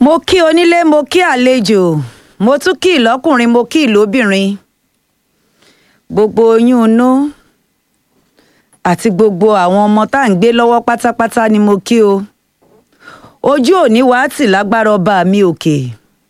mo kí onílé mo kí àlejò mo tún kí ìlọ́kùnrin mo kí ìlóbìnrin gbogbo oyún inú àti gbogbo àwọn ọmọ tá à ń gbé lọ́wọ́ pátápátá ni mo kí o ojú òní wàá tì lágbára ọba mi òkè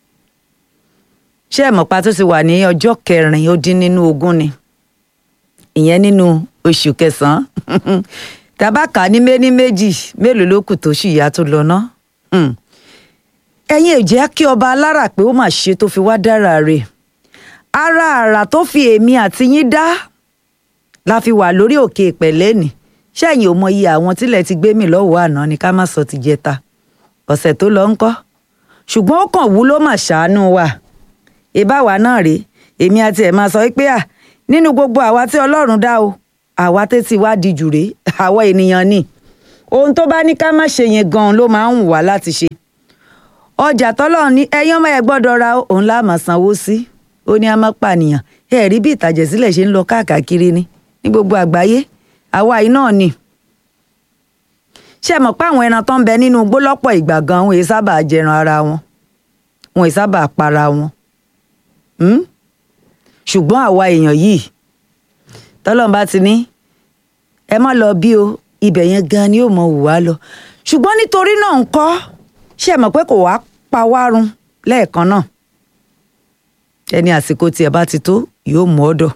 ṣé ẹ mọ̀ pa tó ti wà ní ọjọ́ kẹrin ó dín nínú ogún ni ìyẹn nínú oṣù kẹsàn-án tabaka ní méní méjì mélòó ló kù tó sì yá tó lọ ná ẹ̀yin ò jẹ́ kí ọba alára pé ó mà ṣe tó fi wá dára rẹ̀ ara àrà tó fi èmi àti yín dá la fi wà lórí òkè ìpẹ̀lẹ́ nì ṣẹ́yìn ò mọ iye àwọn tílẹ̀ ti gbé mi lọ́wọ́ àná ni ká má sọ ti jẹta ọ̀sẹ̀ tó lọ ń kọ́ ṣùgbọ́n ó kàn wú ló mà ṣàánú wa ìbáwa náà rèé èmi àti ẹ̀ máa sọ pé à nínú gbogbo àwa tí ọlọ́run dá o àwa tẹ́tí wá di jù rèé àwa ènìyàn ni ohun tó bá ní ká má ṣe yẹn gan-an ló máa ń wù wá láti ṣe ọjà tọ́lọ́run ní ẹyán máa ẹ gbọ́dọ̀ ra òun lá máa sanwó sí ó ní a máa pànìyàn ẹ rí bí ìtàjẹ̀sílẹ̀ ṣe ń lọ káàkiri ni ní gbogbo àgbáyé àwa yìí náà ni ṣé ẹ mọ̀ pé àwọn ẹran tó ń bẹ nínú igbó lọ́pọ̀ ìgbà gan wọn èyí sábà jẹran ara wọn wọn èyí sábà para wọn ṣùgbọ́n àwa èèyàn yìí tọ́lọ́run bá ti ní ẹ má lọ bí o ibẹ̀ yẹn gan ni yóò mọ wù wá lọ ṣùgbọ́n nítorí náà ń kọ́ ṣé ẹ mọ̀ pé kò wá pa wá run lẹ́ẹ̀kan náà ẹni àsìkò tiẹ̀ bá ti tó yóò mú ọ̀dọ̀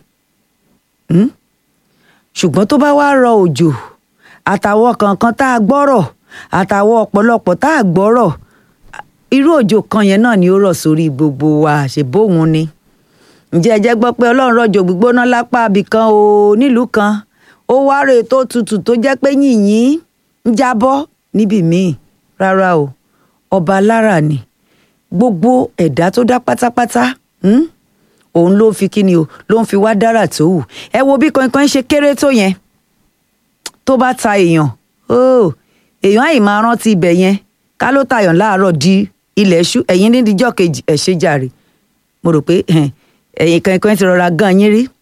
ṣùgbọ́n tó bá wá rọ òjò àtàwọn kankan tá a gbọ́rọ̀ àtàwọn ọ̀pọ̀lọpọ̀ tá a gbọ́rọ̀ irú òjò kan yẹn náà ni ó rọ̀ sórí gbogbo wa ṣe bóun ni ǹjẹ́ ẹ jẹ́ gbọ́ pé ọlọ́run rọ̀jò gbígbóná lápá abìkan o nílùú kan ó wá rè tó tutù tó jẹ́ pé yìnyín ń jábọ́ níbì míì rárá o ọba alára ni gbogbo ẹ̀dá tó dá pátápátá òun ló ń fi kíni o ló ń fi wá dára tó wù ẹ wo bí kankan ṣe kéré tó yẹn tó bá ta èèyàn èèyàn àì máa rántí ibẹ̀ yẹn ká ló tayàn láàárọ̀ di ilẹ̀ ṣú ẹ̀yìn nídìíjọ́ kejì ẹ̀ ṣe jàre mo rò pé ẹ̀yìn kankan ti rọra gan yín rí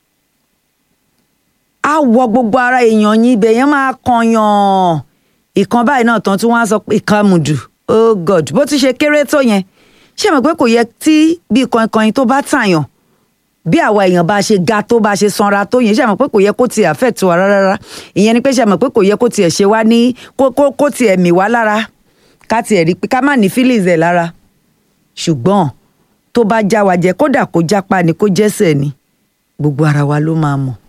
á wọ gbogbo ara èèyàn yín ibẹ̀ yẹn máa kànyàn ìkan báyìí náà tán tí wọ́n á sọ pé ìkàmùdù oh god bó ti ṣe kéré tó yẹn ṣé mọ̀ pé kò yẹ tí bí kankan tó bá tàyàn bí àwa èèyàn bá ṣe ga tó bá ṣe sanra tó yẹn ṣe mọ̀ pé kò yẹ kó tiẹ̀ affect wa rárá ìyẹn ni pé ṣe mọ̀ pé kò yẹ kó tiẹ̀ ṣe wá ní kó tiẹ̀ mì wá lára ká tiẹ̀ rí pé ká má ní feelings ẹ̀ lára ṣùgbọ́n tó bá já wa jẹ kódà kó jápa ni kó jẹ́sẹ̀ ni gbogbo ara wa ló máa mọ̀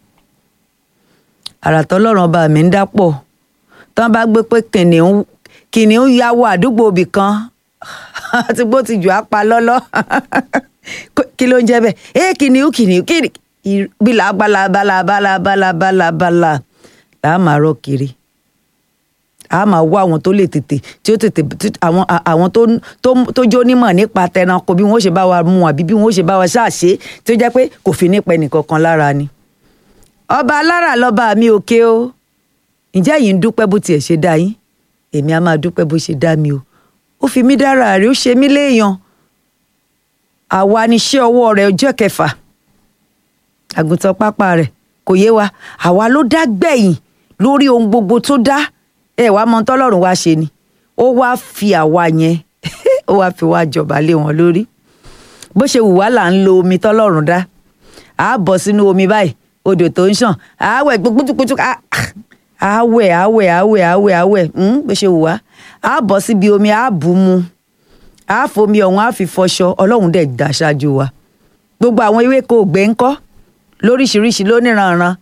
àrà tọ́lọ́run ọba mi ń dápọ̀ tán bá gbé pé kìnìún kìnìún ya wọ àdúgbò ibì kan àti bó ti jù á pa lọ́lọ́ kí ló ń jẹ́ bẹ́ẹ̀ ẹ kìnìún kìnìún kìnìún bílà bala bala bala bala bala bala là á máa rọ kiri a máa wá àwọn tó lè tètè tí ó tètè àwọn àwọn tó tó tó jó nímọ̀ nípa tẹranko bí wọ́n ṣe bá wa mú àbí bí wọ́n ṣe bá wa ṣáàṣe tí ó jẹ́ pé kò fi nípa ẹnìkankan lára ni. ọba alára lọ́ba mi òkè o ǹjẹ́ yìí ń dúpẹ́ bó tiẹ̀ ṣe dá yín èmi á máa dúpẹ́ bó ṣe dá mi o ó fi mí dára rẹ̀ ó ṣe mí léèyàn àwa níṣẹ́ ọwọ́ rẹ̀ ọjọ́ kẹfà àgùntàn pápá rẹ̀ kò yé wa àwa ló dá gbẹ̀yìn lórí ohun gbogbo tó dá ẹ wàá mọ tọ́lọ́run wá ṣe ni ó wá fi àwa yẹn ó wá fi wá jọba lé wọn lórí bó ṣe wù wá là ń lo omi tọ́lọ́run dá à á bọ̀ sínú omi báyìí odò tó ń ṣàn à á wẹ̀ gbogbogbò àwẹ̀ àwẹ̀ àwẹ̀ àwẹ̀ àwẹ̀ bó ṣe wù wá á bọ̀ síbi omi á bù mu á fomi ọ̀hún á fi fọṣọ ọlọ́run dẹ̀ dá ṣáájú wa gbogbo àwọn ewéko ògbé ńkọ́ lóríṣiríṣi lóníranran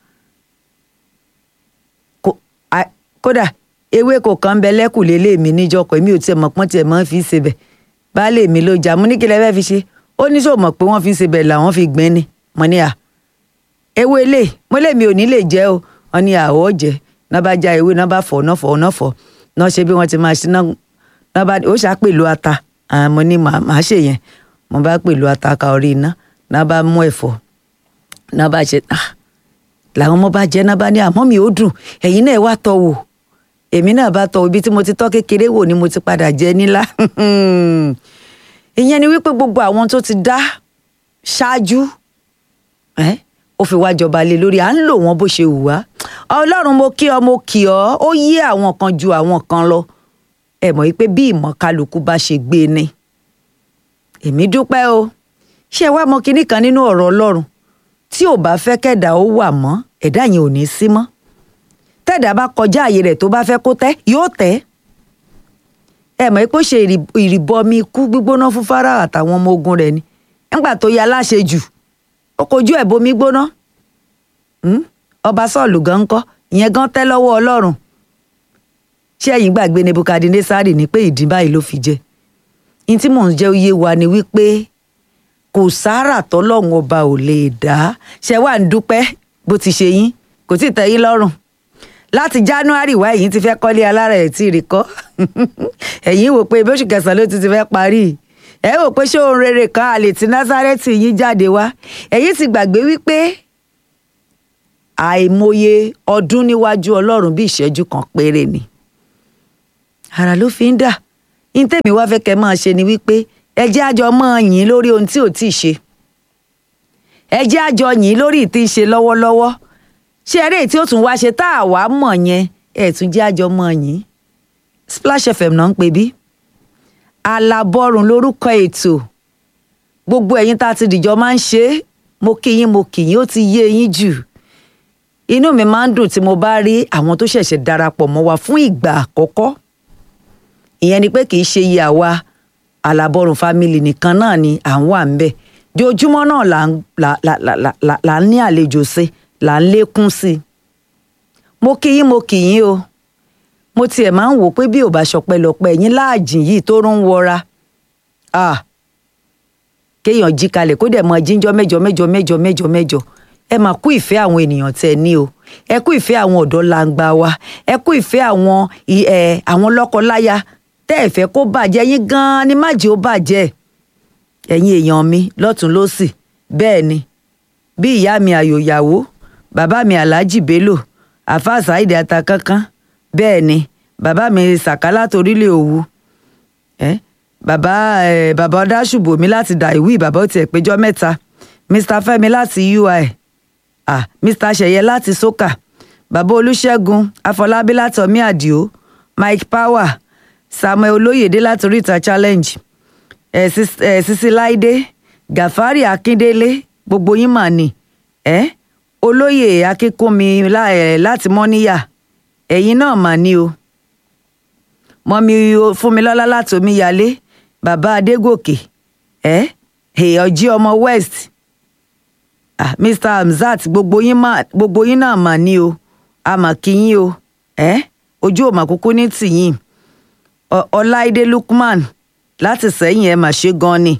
kódà ewéko kan bẹ lẹ́kùlé lé mi níjọkọ̀ èmi ò tiẹ̀ mọ̀ pọ́n tiẹ̀ mọ́ fi ṣe bẹ̀ baálé mi ló jà mú ní kí lẹ fẹ́ fi ṣe ó ní sọ mọ̀ pé wọ́n fi ṣe bẹ̀ làwọn fi gbìn ni mo ní à ewé lè mo lè mi ò ní lè jẹ́ o wọ́n ní àwọ̀ jẹ́ náà bá já ewé náà bá fọ̀ náà fọ̀ náà fọ̀ náà ṣe bí wọ́n ti máa ṣe náà bá ó ṣàá pèlú ata mo ní màá ṣe yẹn mo bá pèlú ata ka orí iná náà bá mú ẹ̀fọ́ náà bá ṣe làwọn ọmọ bá jẹ náà bá ní àmọ́ mi ò dùn ẹ̀yin náà wá tọ́ wò èmi náà bá tọ́ ibi tí mo ti tọ́ kékeré wò ni mo ti padà jẹ nílá ìyẹn ni wípé gbogbo àwọn tó ti dá ṣáájú ó fi wá jọba lé lórí à ń lò wọ́n bó ṣe wù wá ọlọ́run mo kí ọ mo kì ọ́ ó yé àwọn kan ju àwọn kan lọ ẹ mọ̀ wípé bí ìmọ̀ kálukú bá ṣe gbé ni èmi dúpẹ́ o ṣé ẹ wá mọ kinní kan nínú ọ̀rọ̀ ọlọ́run tí ò bá fẹ́ kẹ́dà ó wà mọ́ ẹ̀dá yẹn ò ní sí mọ́ tẹ́dà bá kọjá àyè rẹ̀ tó bá fẹ́ kó tẹ́ yóò tẹ́ ẹ mọ̀ pé ó ṣe ìrìbọmi ikú gbígbóná fún Fáráò àtàwọn ọmọ ogun rẹ̀ ni nígbà tó ya láṣẹ jù ó kojú ẹ̀ bomi gbóná ọba Sọ́ọ̀lù gan ń kọ́ ìyẹn gan tẹ́ lọ́wọ́ ọlọ́run ṣé ẹ̀yin gbàgbé Nebukadnesari ní pé ìdí báyìí ló fi jẹ ní tí mò ń jẹ́ oyé wa ni wípé kò sáárà tọ́lọ́run ọba ò lè dá ṣe wà ń dúpẹ́ bó ti ṣe yín kò tí ì tẹ́ yín lọ́rùn láti January wá ẹ̀yin ti fẹ́ kọ́lé alára ẹ̀ tí ì rí kọ́ ẹ̀yin wò pé bóṣù kẹsàn-án ló ti ti fẹ́ parí ẹ wò pé ṣé ohun rere kan àlè tí Násárẹ́tì yín jáde wá ẹ̀yin ti gbàgbé wípé àìmọye ọdún níwájú Ọlọ́run bí ìṣẹ́jú kan péré ni ara ló fi ń dà ní tèmi wá fẹ́ kẹ́ máa ṣe ni wípé ẹ jẹ́ àjọ máa yìn lórí ohun tí ò tí ì ṣe ẹ jẹ́ àjọ yìn lórí ìtí ń ṣe lọ́wọ́lọ́wọ́ ṣé eré tí ó tún wá ṣe tá a wá mọ̀ yẹn ẹ tún jẹ́ àjọ máa yìn Splash FM náà ń pè bí alábọ́rùn lórúkọ ètò gbogbo ẹ̀yin tá a ti dìjọ máa ń ṣe é mo kí yín mo kí yín ó ti yé yín jù inú mi máa ń dùn tí mo bá rí àwọn tó ṣẹ̀ṣẹ̀ darapọ̀ mọ́ wa fún ìgbà àkọ́kọ́ ìyẹn ni pé kì í ṣe iye àwa alábọ́rùn family nìkan náà ni à ń wà ń bẹ̀ jojúmọ́ náà là ń là là là là là ń ní àlejò sí là ń lékún sí i mo kí yín mo kí yín o mo tiẹ̀ máa ń wò pé bí ò bá ṣọpẹ́ lọ́pẹ́ yín láàjìn yìí tó rún wọra ah kéèyàn jí kalẹ̀ kó dẹ̀ mọ jíjọ́ mẹ́jọ mẹ́jọ mẹ́jọ mẹ́jọ mẹ́jọ ẹ máa kú ìfẹ́ àwọn ènìyàn tẹ́ ẹ ní o ẹ kú ìfẹ́ àwọn ọ̀dọ́ langba wa ẹ kú ìfẹ́ àwọn ẹ àwọn lọ́kọ-láya tẹ́ ẹ fẹ́ kó bàjẹ́ yín gan-an ni má jẹ́ ó bàjẹ́ ẹ̀yin èèyàn mi lọ́tún lọ́sì bẹ́ẹ̀ ni bí ìyá mi àyòyàwó bàbá mi aláàjì bello àfa saheed atakankan bẹ́ẹ̀ ni bàbá mi sàkálà torílẹ̀ òwu eh? bàbá eh, bàbá ọdásùbò mi láti dà ìwí bàbá ó tiẹ̀ péjọ mẹ́ta mr fẹ́mi láti ui ah mr ṣẹ̀yẹ láti soka bàbá olùṣègùn afọlábí láti ọmí àdìo mike power samuel olóyèdè láti oríta challenge ẹ ẹ sisi láìdé gàfárì akíndélé gbogbo yín mà ní ẹ olóyè akínkúnmi láti mọ́níyà ẹ̀yin náà mà ní o mọ́mí fúnmilọ́lá láti omíyalé bàbá adégòkè ẹ èèyànjí ọmọ west ah mr hamzat gbogbo yín mà gbogbo yín náà mà ní o a mà kí yín o ẹ ojú òmà kúkú ní tìyín ọláìdé lukman láti sẹ́yìn ẹ̀ mà ṣe gan ni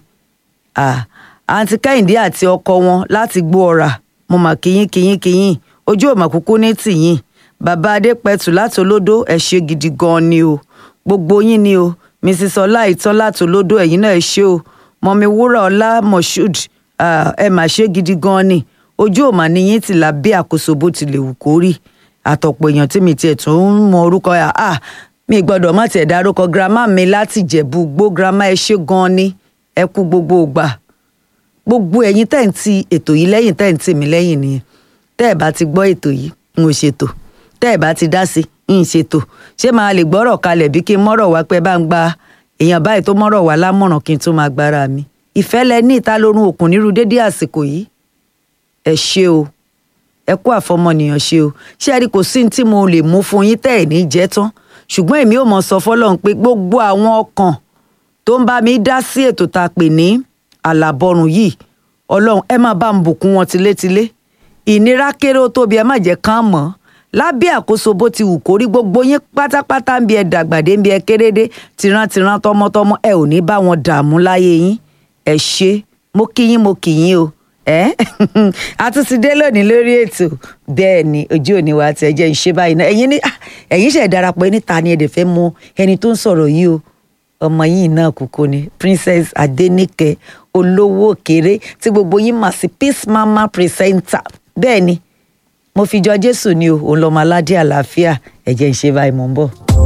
àǹtí kẹ́hìndé àti ọkọ wọn láti gbó ọ̀rà mo mà kíyín kíyín kíyín ojú òmà kúkú ní tìyín bàbá adépẹ̀tù láti olódó ẹ̀ ṣe gidi gan ni o gbogbo yín ni o mrs ọláìtàn láti olódó ẹ̀yin náà ẹ̀ ṣe o mọ̀mí wúrà ọlá moshood ẹ̀ mà ṣe gidi gan ni ojú òmà níyín ti là bí àkóso bó tilẹ̀ wù kó rí àtọ̀pọ̀ èèyàn tí mi tiẹ̀ tún ń mọ orúkọ yà á mi gbọ́dọ̀ má tiẹ̀ dárúkọ girama mi láti jẹ̀bú gbó girama ẹ ṣé gan ni ẹ kú gbogbo ògbà gbogbo ẹ̀yin tẹ́ ń ti ètò yìí lẹ́yìn tẹ́ ń tì mí lẹ́yìn nìyẹn tẹ́ ẹ̀ bá ti gbọ́ ètò yìí n ò ṣètò tẹ́ ẹ̀ bá ti dá sí n ṣètò ṣé máa lè gbọ́rọ̀ kalẹ̀ bí kí n mọ́rọ̀ wá pé bá ń gba èèyàn báyìí tó mọ́rọ̀ wá lámọ̀ràn kí n tún máa gbára mi ìfẹ́ lẹ ní ìta lórun òkun nírú dédé àsìkò yìí ẹ ṣé o ẹ kú àfọmọnìyàn ṣe o ṣé ẹ rí kò sí ní tí mo lè mú fún yín tẹ́ ẹ̀ ní jẹ́ tán ṣùgbọ́n èmi ò mọ̀ sọ fọlọ́run pé gbogbo àwọn ọkàn tó ń bá mi dá sí ètò tá a pè ní àlàbọrùn yìí ọlọ́run ẹ máa bá ń bùkún wọn tilétilé ìnira kéré ó tóbi ẹ má jẹ́ kán mọ́ lábẹ́ àkóso bó ti wù kórí gbogbo yín pátápátá ń bí ẹ dàgbàdé ń bí ẹ kérédé tìrantìran tọmọtọmọ ẹ ò ní bá wọn dààmú láyé yín ẹ ṣé mo kí yín mo kí yín o ẹ a tún ti dé lónìí lórí ètò bẹ́ẹ̀ ni ojú òní wa ti ẹjẹ ń ṣe báyìí náà ẹ̀yin ní ẹ̀yin ṣe darapọ̀ níta ni ẹdẹ fẹ́ mọ̀ ẹni tó ń sọ̀rọ̀ yìí o ọmọ yìí náà kúkú ni princess adenike olówó òkèrè tí gbogbo yín mà sí peace mama presenter bẹ́ẹ̀ ni mo fi jọ jésù ni o òun lọmọ aládé àlàáfíà ẹjẹ ń ṣe báyìí mò ń bọ̀.